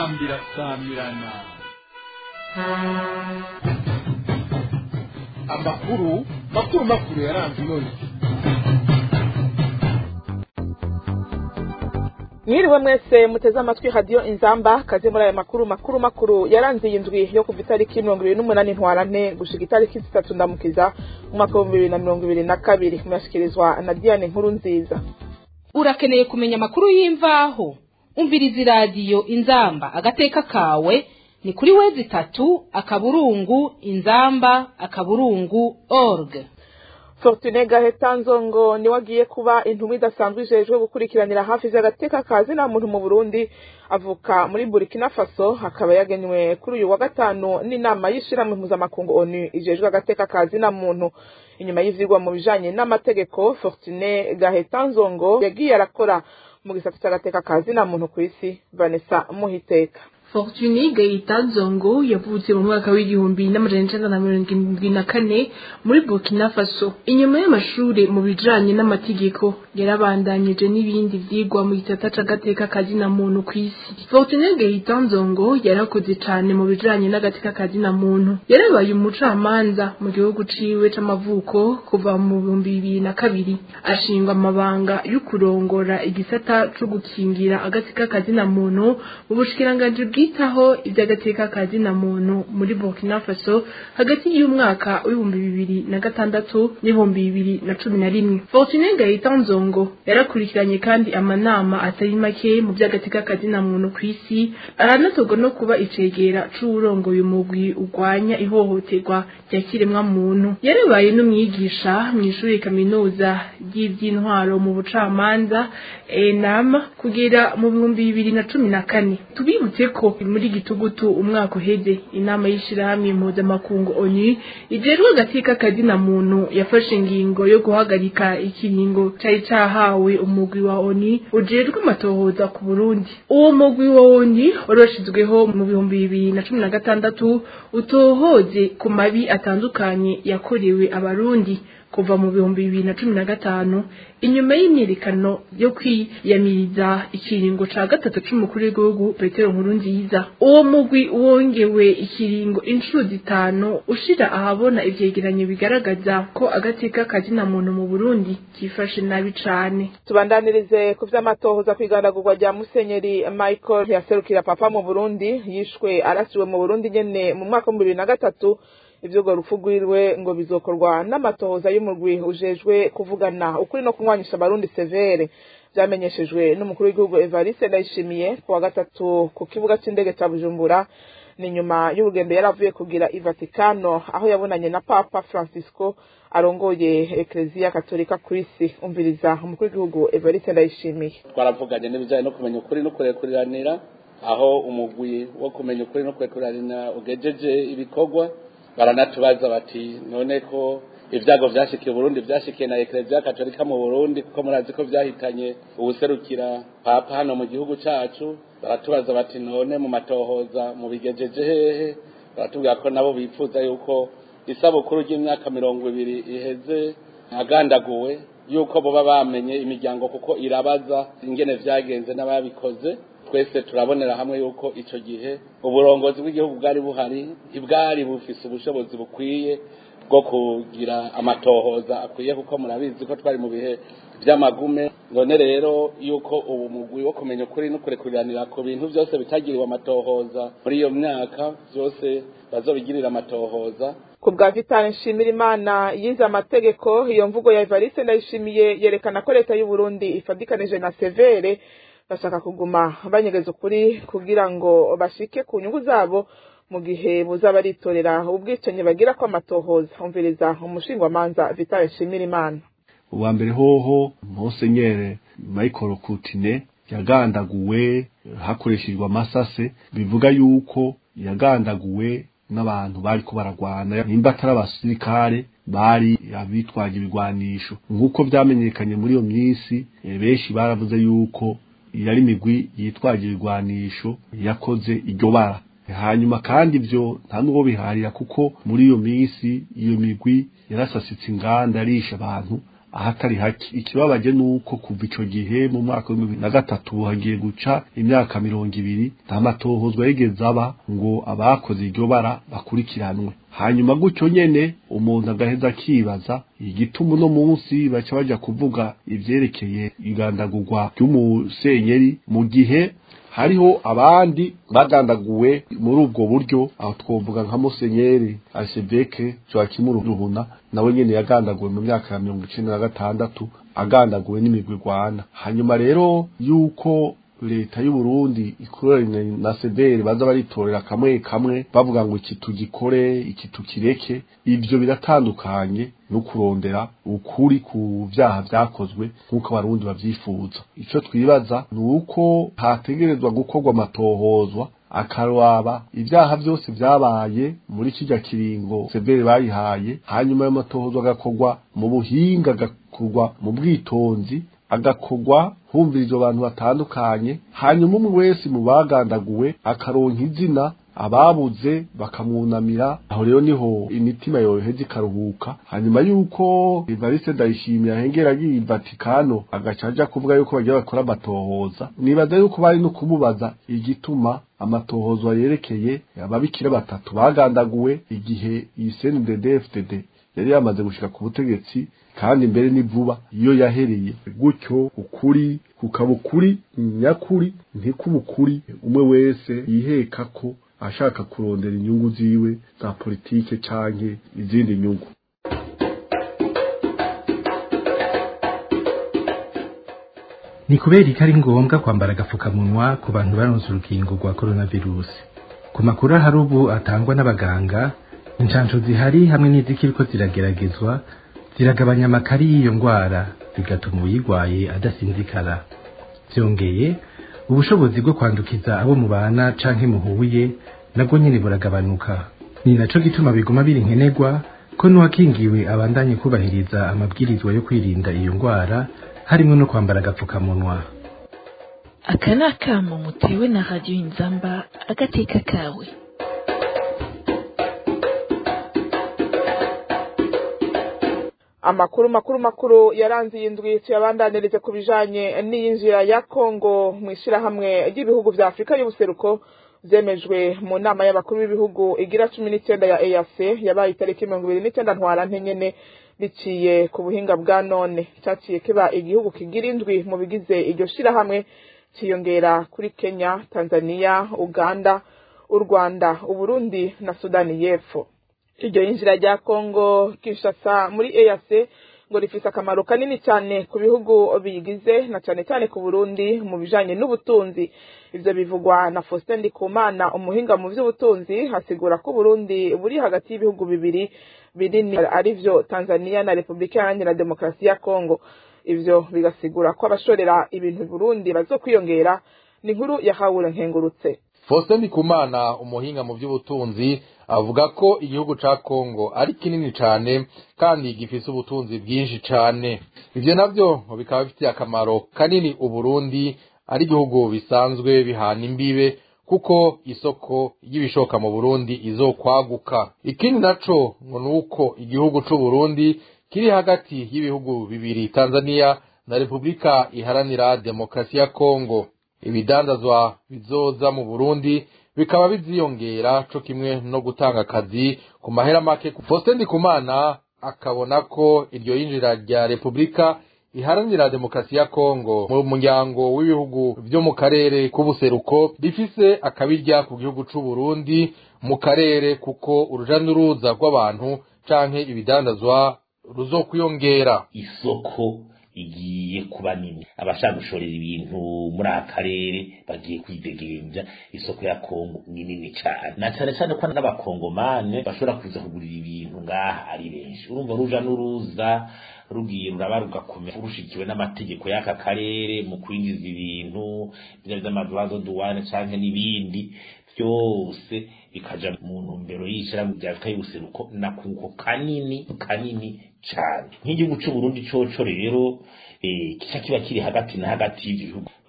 inzambi irasamirana amakuru makuru makuru yaranze none mwiriwe mwese muteze amatwi radiyo inzamba kaze muri aya makuru makuru makuru yaranze iyi ndwi yo kuva itariki mirongo ibiri n'umunani ntwarante gushika itariki zitatu ndamukiza mu mwaka w'ibihumbi bibiri na mirongo ibiri na kabiri muyashyikirizwa na diane nkuru nziza urakeneye kumenya amakuru y'imvaho umviriza iradiyo inzamba agateka kawe ni kuri wezi itatu akaburungu inzamba akaburungu org fortune gaheta nzongo niwe agiye kuba intumwa idasanzwe ijejwe gukurikiranira hafi z'agateka ka zina muntu mu burundi avuka muri burkina faso akaba yagenywe kuri uyu wa gatanu n'inama y'ishirahamwe mpuzamakungu onu ijejwe agateka ka zina muntu inyuma y'ivyigwa mu bijanye n'amategeko fortune gaheta nzongo yagiye arakora mu gisata c'agateka ka zina muntu kw'isi vanessa muhiteka Fortuny Gaita Zongo yavutse mu mwaka w'igihumbi n'amajana icenda na mirongo irindwi na kane muri Burkina Faso. Inyuma y'amashure mu bijanye n'amategeko yarabandanyije n'ibindi vyigwa mu gisata c'agateka kazina muntu kw'isi. Fortuny Gaita Zongo yarakoze cane mu bijanye n'agateka kazina muntu. Yarabaye umucamanza mu gihugu ciwe c'amavuko kuva mu bihumbi bibiri na kabiri. Ashingwa amabanga y'ukurongora igisata co gukingira agateka kazina muntu mu bushikiranganji bwitaho iby'agateka ka zina muntu muri Burkina Faso hagati y'umwaka w'ibihumbi bibiri na gatandatu n'ibihumbi bibiri na cumi na rimwe Fortune Gaita Nzongo yarakurikiranye kandi amanama atari make mu by'agateka ka zina muntu ku isi aranatorwa no kuba icegera c'uwurongoye umugwi urwanya ihohoterwa rya kiremwa muntu yarabaye n'umwigisha mu ishuri kaminuza ry'ivy'intwaro mu bucamanza ENAM kugera mu bihumbi bibiri na cumi na kane tubibutse ko muri gitugutu umwaka uheze inama y'ishirahamwe mpuzamakungu onu ijejwe agateka kazina muntu yafashe ingingo yo guhagarika ikiringo cari cahawe umugwi wa onu ujejwe amatohoza ku burundi uwo mugwi wa onu waroshizweho mu bihumbi bibiri na cumi na gatandatu utohoze ku mabi atandukanye yakorewe abarundi kuva mu bihumbi bibiri na cumi na gatanu inyuma y'imyiyerekano yo kwiyamiriza ikiringo ca gatatu c'umukuru w'igihugu petero nkuru nziza uwo mugwi wongewe ikiringo inshuro zitanu ushira ahabona ivyegeranyo bigaragaza ko agateka kazina muntu mu burundi kifashe nabi cane tubandanirize ku vy'amatohoza kw'igandagurwa rya musenyeri michael yaserukira papa mu burundi yishwe arasiwe mu burundi nyene mu mwaka w'ibihumbi bibiri na gatatu ivyugo rupfu rwiwe ngo bizokorwa n'amatohoza y'umurwi ujejwe kuvugana ukuri no kunywanisha abarundi severe vyamenyeshejwe n'umukuru w'igihugu evariste ndayishimiye ku wa gatatu ku kibuga c'indege ca bujumbura ni nyuma y'urugendo yari avuye kugira i vatikano aho yabonanye na papa francisco arongoye ekleziya katolika kw'isi umviriza umukuru w'igihugu evariste ndayishimiye twaravuganye n'ibijanye no kumenya ukuri no kurekuriranira aho umugwi wo kumenya ukuri no kurekuriranira ugejeje ibikorwa baranatubaza bati none ko ibyago vyashikiye Burundi vyashikiye na Eklezia Katolika mu Burundi kuko murazi ko vyahitanye ubuserukira papa hano mu gihugu cacu baratubaza bati none mu matohoza mu bigejeje hehe baratubwira ko nabo bipfuza yuko isabukuru ry'imyaka mirongo ibiri iheze agandaguwe yuko boba bamenye imiryango kuko irabaza ingene vyagenze n'ababikoze twese turabonera hamwe yuko ico gihe uburongozi bw'igihugu bwari buhari ntibwari bufise ubushobozi bukwiye bwo kugira amatohoza akwiye kuko murabizi ko twari mu bihe vy'amagume none rero yuko ubu mugwi wo kumenya ukuri no kurekuriranira ku bintu vyose bitagiriwe amatohoza muri iyo myaka vyose bazobigirira amatohoza ku bwa vitale nshimira imana yize amategeko iyo mvugo ya evariste ndayishimiye yerekana ko leta y'u Burundi ifadikanije na severe bashaka kuguma banyegeza ukuri kugira ngo bashike ku nyungu zabo mu gihe buza baritorera ubwicanyi bagira ko amatohoza umviriza umushingwamanza vitale nshimira imana uwa mbere hoho musenyere michael kutine yagandaguwe hakoreshejwe amasase bivuga yuko yagandaguwe n'abantu bari ko baragwana nimba atari abasirikare bari abitwaje ibigwanisho nk'uko vyamenyekanye muri iyo minsi benshi baravuze yuko yari imigwi yitwaje ibigwanisho yakoze iryo bara hanyuma kandi ivyo nta n'uwo biharira kuko muri iyo minsi iyo migwi yarasasitse inganda yarisha abantu ahatari hake ikibabaje nuko kuva ico gihe mu mwaka wa bibiri na gatatu hagiye guca imyaka mirongo ibiri nta matohozwa yigeze aba ngo abakoze iryo bara bakurikiranwe hanyuma gutyo nyene umuntu agaheza akibaza igituma uno munsi baca baja kuvuga ivyerekeye igandagurwa ry'umusenyeri mu gihe hariho abandi bagandaguwe muri ubwo buryo aho twovuga nka musenyeri Archevêque Joachim Ruhuna nawe nyene yagandaguwe mu myaka ya mirongo icenda na gatandatu agandaguwe n'imigwi igwana hanyuma rero yuko leta y'u Burundi ikoranye na sederi baza baritorera kamwe kamwe bavuga ngo iki tugikore iki tukireke ivyo biratandukanye no kurondera ukuri ku vyaha vyakozwe nk'uko abarundi bavyifuza ico twibaza ni uko hategerezwa gukorwa amatohozwa akaraba ibyaha byose vyabaye muri kijya kiringo severe bayihaye hanyuma ayo matohozwa agakorwa mu buhinga agakorwa mu bwitonzi agakorwa humviriza abantu batandukanye hanyuma umwe wese mu bagandaguwe akaronka izina ababuze bakamwunamira aho rero niho imitima yoheza ikaruhuka hanyuma yuko Evariste Ndayishimiye ahengera agiye i Vatikano agaca aja kuvuga yuko bagiye bakora amatohoza nibaza yuko bari no kumubaza igituma amatohozwa yerekeye ababikira batatu bagandaguwe igihe iyi CNDD-FDD yari yamaze gushika ku butegetsi kandi mbere ni vuba iyo yahereye gutyo ukuri kukaba ukuri nyakuri ntikuba ukuri umwe wese yiheka ko ashaka kurondera inyungu ziwe za politike canke izindi nyungu ni kubera ko ari ngombwa kwambara agapfukamunwa ku bantu baronse urukingo rwa coronavirusi ku makuru ahari ubu atangwa n'abaganga inshansho zihari hamwe n'izikiriko zirageragezwa ziragabanya amakari y'iyo ndwara bigatuma uyirwaye adasinzikara byongeye ubushobozi bwo kwandukiza abo mubana canke muhuye nabwo nyene buragabanuka ni naco gituma biguma biri nkenerwa ko n'uwakingiwe abandanye kubahiriza amabwirizwa yo kwirinda iyo ndwara harimo no kwambara agapfukamunwa aka ni akamo mutewe na radiyo inzamba agateka kawe amakuru makuru makuru yaranze iyi ndwi tuyabandanirize ku bijanye n'iyinjira ya kongo mu ishyirahamwe ry'ibihugu vya afurika y'ubuseruko vyemejwe mu nama y'abakuru b'ibihugu igira cumi n'icenda ya eac yabaye itariki mirongo ibiri n'icenda ntwarante nyene biciye ku buhinga bwa none caciye kiba igihugu kigira indwi mu bigize iryo shirahamwe ciyongera kuri kenya tanzania uganda u rwanda uburundi na sudani y'epfo iryo yinjira rya kongo kinshasa muri eac ngo rifise akamaro kanini cyane ku bihugu bigize na cyane cyane ku burundi mu bijanye n'ubutunzi ivyo bivugwa na faustin ndikumana umuhinga mu vy'ubutunzi hasigura ko uburundi buri hagati y'ibihugu bibiri binini arivyo tanzania na repubulika iharanira demokarasi ya kongo ivyo bigasigura ko abashorera ibintu burundi bazokwiyongera ni inkuru yahawe nkengurutse Faustin Ndikumana umuhinga mu by'ubutunzi avuga ko igihugu ca Kongo ari kinini cane kandi gifise ubutunzi bwinshi cane ivyo navyo bikaba bifitiye akamaro kanini uburundi ari igihugu bisanzwe bihana imbibe kuko isoko y'ibishoka mu Burundi izokwaguka ikindi naco ngo nuko igihugu c'u Burundi kiri hagati y'ibihugu bibiri Tanzania na Repubulika iharanira demokrasi ya Kongo ibidandazwa bizoza mu Burundi bikaba biziyongera co kimwe no gutanga akazi ku mahera make Faustin Ndikumana akabona ko iryo yinjira rya Repubulika iharanira demokarasi ya Kongo mu muryango w'ibihugu vyo mu karere k'ubuseruko rifise akabirya ku gihugu c'u Burundi mu karere kuko uruja n'uruza rw'abantu canke ibidandazwa ruzokwiyongera isoko igiye kuba nini abashaka gushorera ibintu muri aka karere bagiye kwidegemvya isoko ya Kongo ni nini cyane na cyane cyane ko n'abakongomane bashobora kuza kugurira ibintu ngaha ari benshi urumva ruja n'uruza rugiye ruraba rugakomera rushikiwe n'amategeko y'aka karere mu kwinjiza ibintu bya by'amaduwazo duwane canke n'ibindi byose bikaja mu ntumbero y'ishirahamwe rya Afurika y'ubuseruko na kuko kanini kanini cyane nk'igihugu cy'u Burundi coco rero eh kica kiba kiri hagati na hagati y'ibihugu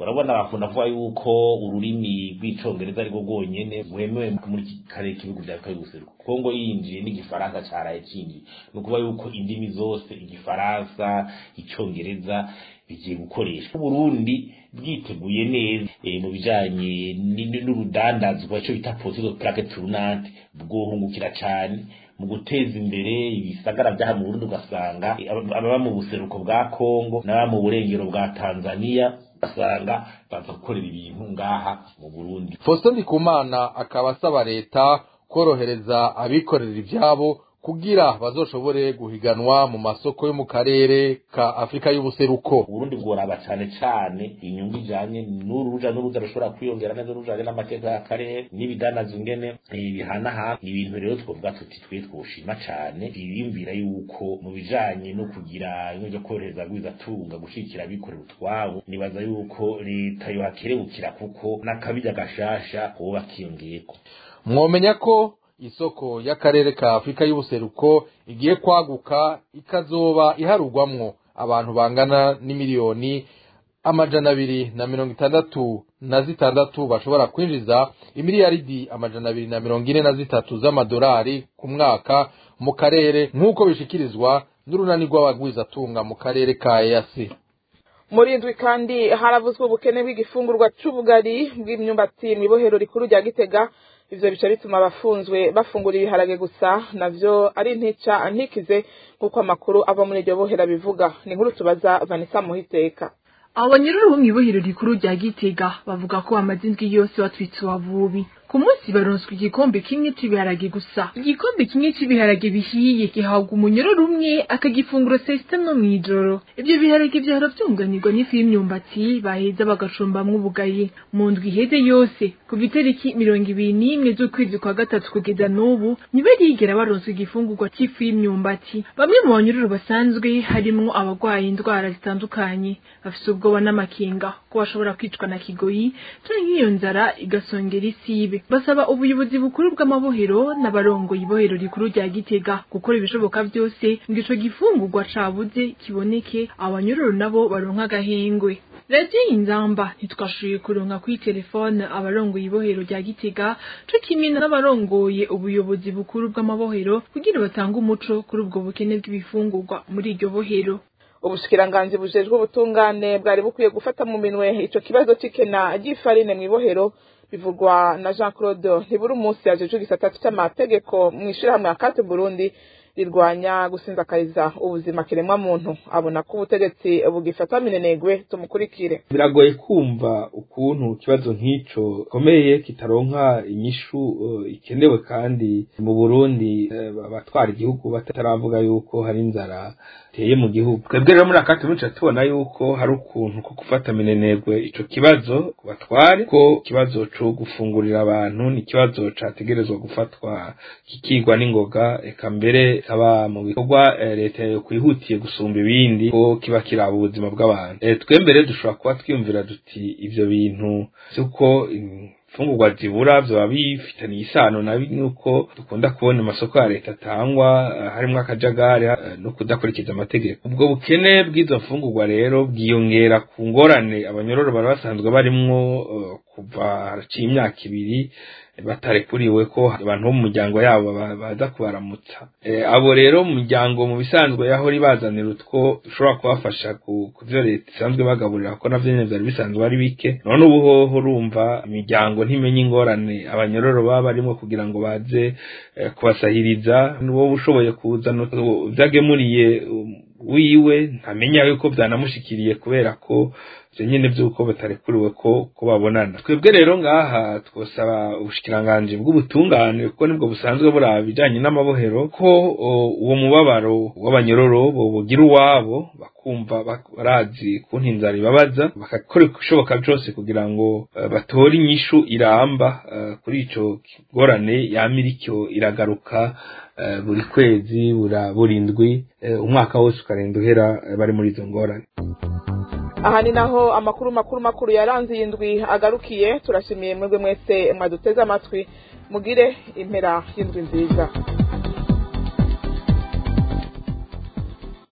urabona bakunda kuvuga yuko ururimi rw'icongereza ari rwo rwonyene rwemewe muri iki karere k'ibihugu vya afurika y'ubuseruko kongo yinjiye n'igifaransa caraye cinjiye ni ukuvuga yuko indimi zose igifaransa icongereza bigiye gukoreshwa uburundi bwiteguye neza eh, mu bijanye ni- n'urudandazwa ico bita posizo plaque tournante bwohungukira cane mu guteza imbere ibisagara vyaha mu Burundi ugasanga eh, aba- ababa mu buseruko bwa Kongo n'ababa mu burengero bwa Tanzania ugasanga baza gukorera ibintu ngaha mu Burundi Faustin Ndikumana akaba asaba leta korohereza abikorera ivyabo kugira bazoshobore guhiganwa mu masoko yo mu karere ka Afrika y'ubuseruko Uburundi bworaba cane cane inyungu ijanye n'uruja n'uruza rushobora kwiyongera neza rujanye n'amateka y'akarere n'ibidanazo ingene eh, bihanahana ni ibintu rero twovuga tuti twe twoshima cane biyumvira yuko mu bijanye no kugira ibintu vyo korohereza rwizatunga gushigikira abikorera utwabo nibaza yuko leta yohakerebukira kuko n'akabirya gashasha hoba kiyongeyeko mwomenya ko isoko y'akarere ka Afrika y'ubuseruko igiye kwaguka ikazoba iharugwamwo abantu bangana n'imiliyoni amajana abiri na mirongo itandatu na zitandatu bashobora kwinjiza imiliyaridi amajana abiri na mirongo ine na zitatu z'amadolari ku mwaka mu karere nk'uko bishikirizwa n'urunani rw'abagwizatunga mu karere ka EAC. muri indwi kandi haravuzwe ubukene bw'igifungurwa c'ubugari bw'imyumbati mw'ibohero rikuru rya gitega ivyo bica bituma abafunzwe bafungura ibiharage gusa navyo ari ntica ntikize nk'uko amakuru ava muri iryo bohera bivuga ni inkuru tubaza vanessa muhiteka abanyururu bo mw'ibohero rikuru rya gitega bavuga ko bamaze indwi yose batwitse uwavubi ku munsi baronswa igikombe kimwe c'ibiharage gusa igikombe kimwe c'ibiharage bihiye gihabwa umunyororo umwe akagifungura saa sita no mw'ijoro ivyo biharage vyahora vyunganirwa n'ifu y'imyumbati baheza bagacumbamwo ubugari mu ndwi iheze yose kuva itariki mirongo ibiri n'imwe z'ukwezi kwa gatatu kugeza n'ubu ntibarigera baronswa igifungurwa c'ifu y'imyumbati bamwe mu banyururu basanzwe harimwo abagwaye indwara zitandukanye bafise ubwoba n'amakenga ko bashobora kwicwa na kigoyi canke iyo nzara igasongera isibe basaba ubuyobozi bukuru bw'amabohero n'abarongoye ibohero rikuru rya gitega gukora ibishoboka vyose ngo ico gifungurwa cabuze kiboneke abanyururu nabo baronka agahengwe radiyo inzamba ntitwashoboye kuronka kuri telefone abarongoye ibohero rya gitega co kimwe n'abarongoye ubuyobozi bukuru bw'amabohero kugira batange umuco kuri ubwo bukene bw'ibifungurwa muri iryo bohero ubushikiranganji bujejwe ubutungane bwari bukwiye gufata mu minwe ico kibazo c'ikena ry'ifarine mw'ibohero bivugwa na jean claude ntiburi umunsi yajejwe igisata c'amategeko mw'ishirahamwe akate burundi rirwanya gusinzakariza ubuzima kiremwa muntu abona ko ubutegetsi bugifata minenegwe tumukurikire biragoye kumva ukuntu ikibazo nk'ico gikomeye kitaronka inyishu uh, ikenewe kandi mu Burundi uh, abatwara igihugu bataravuga yuko hari inzara teye mu gihugu twebwe rero muri akati muca tubona yuko hari ukuntu ko gufata minenegwe ico kibazo ku batware ko ikibazo co gufungurira abantu ni ikibazo categerezwa gufatwa kikigwa n'ingoga eka mbere kaba mu bikorwa eh, leta yo kwihutiye gusumba ibindi ko kiba kiraba ubuzima bw'abantu eh, twembere dushobora kuba twiyumvira duti ivyo bintu vy'uko imfungurwa zibura vyoba bifitaniye isano na nuko dukunda kubona amasoko ya leta atangwa eh, harimwo akajagari eh, no kudakurikiza amategeko ubwo bukene bw'izo mfungurwa rero bwiyongera ku ngorane abanyororo bari basanzwe barimwo eh, kuva haraciye imyaka ibiri batarekuriwe ko abantu bo mu miryango yabo ba- baza kubaramutsa Eh, abo rero mu miryango mu bisanzwe yahora ibazanira utwo dushobora kubafasha ku ku vyo leta isanzwe bagaburira ko navyo nyene vyari bisanzwe ari bike none ubu hoho urumva imiryango ntimenya ingorane abanyororo baba barimo kugira ngo baze eh, kubasahiriza n'uwo ushoboye kuzana utwo vyagemuriye um, wiwe ntamenya yuko vyanamushikiriye kubera ko ivyo nyene vy'uko batarekuriwe ko ko babonana twebwe rero ngaha twosaba ubushikiranganji bw'ubutungane kuko nibwo busanzwe buraba ibijanye n'amabohero ko o, uwo mubabaro w'abanyororo bobugira uwabo bakumva bak- barazi kuntu inzara ibabaza bagakora ibishoboka vyose kugira ngo eh, batore inyishu iramba eh, kuri ico kigorane yama iriko iragaruka eh, buri kwezi bura buri ndwi eh, umwaka wose ukarinda uhera eh, bari muri izo ngorane aha ni naho amakuru makuru makuru yaranze iyi ndwi agarukiye turashimiye mwebwe mwese mwaduteze amatwi mugire impera y'indwi nziza